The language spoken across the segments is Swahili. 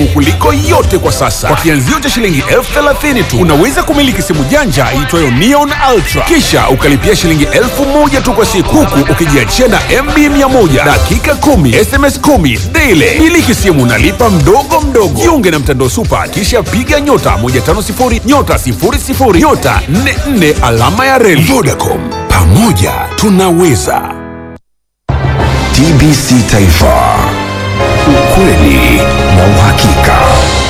kuliko yote kwa sasa. Kwa kianzio cha shilingi elfu thelathini tu unaweza kumiliki simu janja iitwayo Neon Ultra, kisha ukalipia shilingi elfu moja tu kwa siku, huku ukijiachia na MB 100 dakika 10 SMS 10 daily. Miliki simu nalipa mdogo mdogo. Jiunge na mtandao Supa, kisha piga nyota 150 nyota 00 nyota 44 alama ya reli. Vodacom, pamoja tunaweza. TBC Taifa, ukweli na uhakika.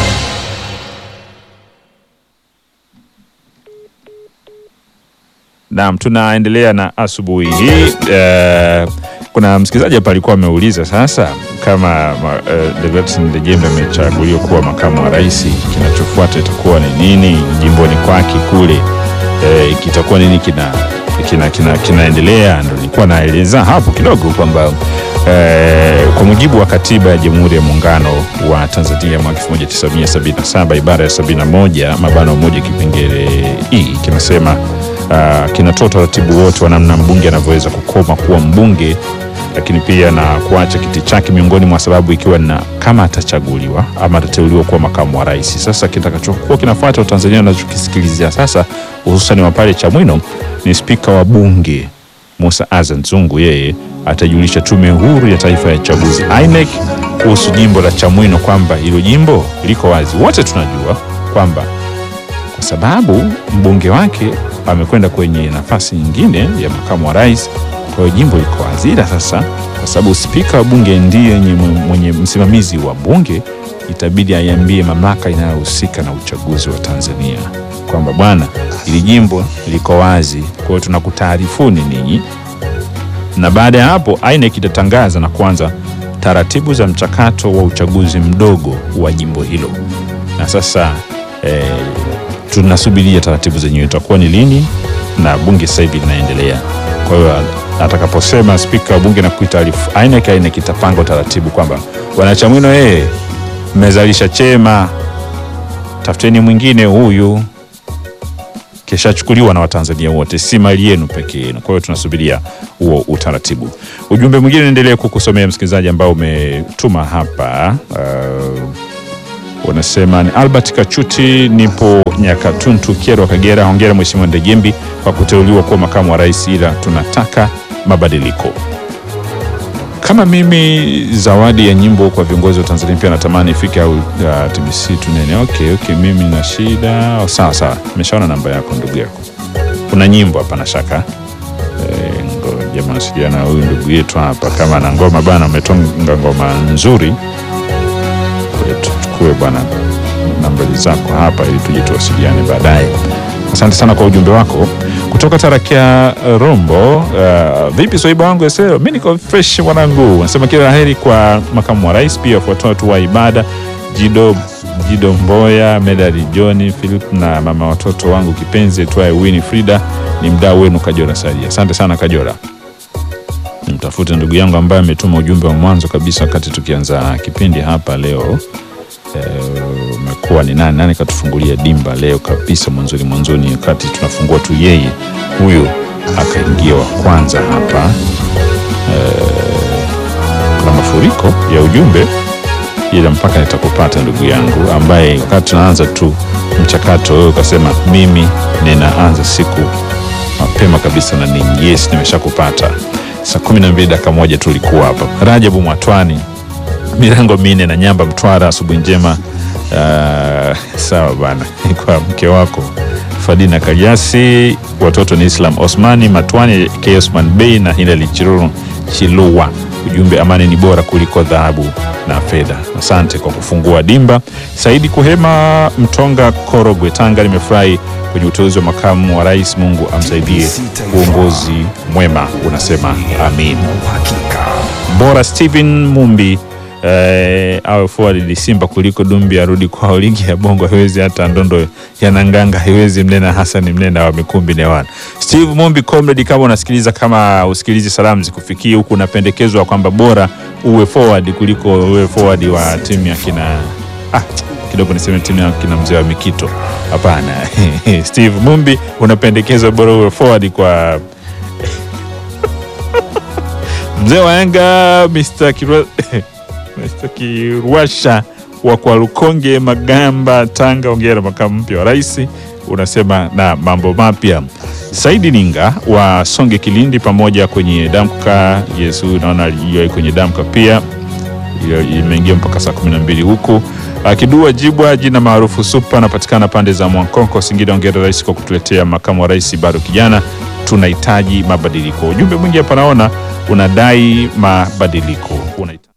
Naam, tunaendelea na asubuhi hii. Eh, kuna msikilizaji hapa alikuwa ameuliza sasa kama uh, Deogratias Ndejembe amechaguliwa kuwa makamu wa rais, kinachofuata itakuwa ni nini jimboni kwake kule? Eh, kitakuwa nini kina kina kina kinaendelea? Ndo nilikuwa naeleza hapo kidogo kwamba eh, kwa mujibu wa katiba ya Jamhuri ya Muungano wa Tanzania mwaka 1977 ibara ya 71 mabano moja kipengele hii kinasema uh, kinatoa utaratibu wote wa namna mbunge anavyoweza kukoma kuwa mbunge, lakini pia na kuacha kiti chake, miongoni mwa sababu ikiwa na kama atachaguliwa ama atateuliwa kuwa makamu wa rais. Sasa kitakachokuwa kinafuata Watanzania wanachokisikilizia sasa, hususan wa pale Chamwino, ni spika wa bunge Musa Azan Zungu, yeye atajulisha Tume Huru ya Taifa ya Uchaguzi INEC kuhusu jimbo la Chamwino kwamba hilo jimbo liko wazi. Wote tunajua kwamba kwa sababu mbunge wake amekwenda kwenye nafasi nyingine ya makamu wa rais, kwa hiyo jimbo liko wazi. Ila sasa kwa sababu spika wa bunge ndiye mwenye, mwenye msimamizi wa bunge, itabidi aiambie mamlaka inayohusika na uchaguzi wa Tanzania kwamba bwana, ili jimbo liko wazi, kwa hiyo tunakutaarifuni ninyi, na baada ya hapo INEC itatangaza na kuanza taratibu za mchakato wa uchaguzi mdogo wa jimbo hilo, na sasa eh, tunasubiria taratibu zenyewe itakuwa ni lini, na bunge sasa hivi linaendelea. Kwa hiyo atakaposema spika wa bunge na kuitaarifu INEC, INEC itapanga utaratibu kwamba wanachamwino, yeye mmezalisha chema, tafuteni mwingine huyu, kishachukuliwa na Watanzania wote, si mali yenu peke yenu. Kwa hiyo tunasubiria huo utaratibu. Ujumbe mwingine naendelea kukusomea msikilizaji, ambao umetuma hapa uh, unasema ni Albert Kachuti, nipo Nyakatuntu, Kyerwa, Kagera. Hongera Mheshimiwa Ndejembi kwa kuteuliwa kuwa makamu wa rais, ila tunataka mabadiliko. Kama mimi, zawadi ya nyimbo kwa viongozi wa Tanzania pia natamani ifike au uh, TBC tunene. Okay, okay, mimi na shida oh, sawa sawa, nimeshaona namba yako ndugu yako, kuna nyimbo hapa na shaka e, ngoja mawasiliana na huyu ndugu yetu hapa, kama ana ngoma bana, umetonga ngoma nzuri tuchukue bwana nambari zako hapa ili tuje tuwasiliane baadaye. Asante sana kwa ujumbe wako kutoka Tarakia Rombo. Uh, vipi swaiba wangu eseo, mi niko fresh mwanangu. Nasema kila la heri kwa makamu wa rais, pia wafuatao watu wa ibada Jido, Jido Mboya, Medali John Philip na mama watoto wangu kipenzi twae Winnie Frida, ni mdau wenu Kajora Salia. Asante sana Kajora. Mtafute ndugu yangu ambaye ametuma ujumbe wa mwanzo kabisa wakati tukianza kipindi hapa leo. Umekuwa e, ni nani nani katufungulia dimba leo kabisa mwanzoni mwanzoni, wakati tunafungua tu, yeye huyo akaingia wa kwanza hapa. E, kuna mafuriko ya ujumbe, ila mpaka nitakupata ndugu yangu, ambaye wakati tunaanza tu mchakato wewe ukasema mimi ninaanza siku mapema kabisa na ninyi. Yes, nimeshakupata saa kumi na mbili dakika moja tulikuwa hapa. Rajabu Mwatwani, milango minne na Nyamba Mtwara, asubuhi njema. Uh, sawa bana kwa mke wako Fadina Kajasi, watoto ni Islam Osmani Matwani, K Osman Bey na Hilali Chiruru Chilua. Ujumbe, amani ni bora kuliko dhahabu na fedha. Asante kwa kufungua dimba. Saidi Kuhema Mtonga, Korogwe, Tanga, nimefurahi kwenye uteuzi wa makamu wa rais. Mungu amsaidie uongozi mwema, unasema amin. Bora Steven Mumbi eh, awe forward Simba kuliko Dumbi arudi kwao. Ligi ya Bongo haiwezi hata ndondo ya Nanganga haiwezi mnena Hassan mnena wa Mikumbi Newana. Steve Mumbi comrade, kama unasikiliza, kama usikilizi salamu zikufikie huku, unapendekezwa kwamba bora uwe forward kuliko uwe forward wa timu ya kina ah, kidogo niseme timu ya kina mzee wa Mikito. Hapana Steve Mumbi unapendekezwa bora uwe forward kwa mzee wa Yanga Mr. Kirwa Mr. Kiruasha wa kwa Lukonge Magamba, Tanga, ongera makamu mpya wa rais, unasema na mambo mapya. Saidi Ninga wa Songe Kilindi, pamoja kwenye damka. Yesu, naona alijiwa kwenye damka pia Hiyo imeingia mpaka saa 12 huku. Akidua Jibwa, jina maarufu Supa, anapatikana pande za Mwankonko, Singida. Ongera rais kwa kutuletea makamu wa rais, bado kijana, tunahitaji mabadiliko. Ujumbe mwingi hapa naona unadai mabadiliko Unahitaji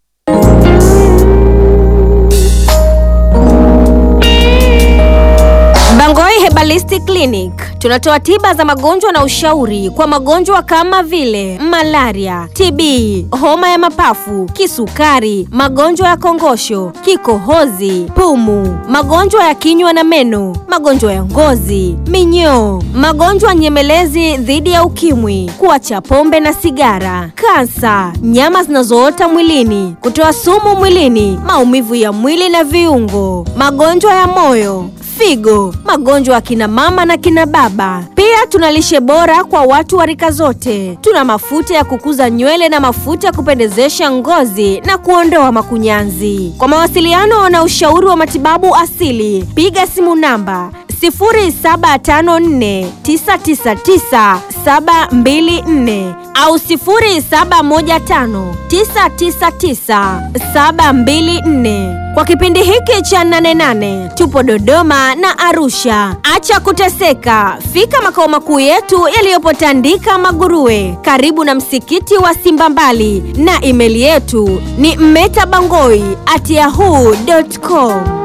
Bangoi Herbalistic Clinic tunatoa tiba za magonjwa na ushauri kwa magonjwa kama vile malaria, TB, homa ya mapafu, kisukari, magonjwa ya kongosho, kikohozi, pumu, magonjwa ya kinywa na meno, magonjwa ya ngozi, minyoo, magonjwa nyemelezi dhidi ya ukimwi, kuacha pombe na sigara, kansa, nyama zinazoota mwilini, kutoa sumu mwilini, maumivu ya mwili na viungo, magonjwa ya moyo figo, magonjwa ya kina mama na kina baba. Pia tuna lishe bora kwa watu wa rika zote. Tuna mafuta ya kukuza nywele na mafuta ya kupendezesha ngozi na kuondoa makunyanzi. Kwa mawasiliano na ushauri wa matibabu asili, piga simu namba 0754999724 au 0715999724. Kwa kipindi hiki cha nane nane tupo Dodoma na Arusha. Acha kuteseka, fika makao makuu yetu yaliyopo Tandika Maguruwe, karibu na msikiti wa Simba Mbali, na imeli yetu ni mmetabangoi at yahoo.com.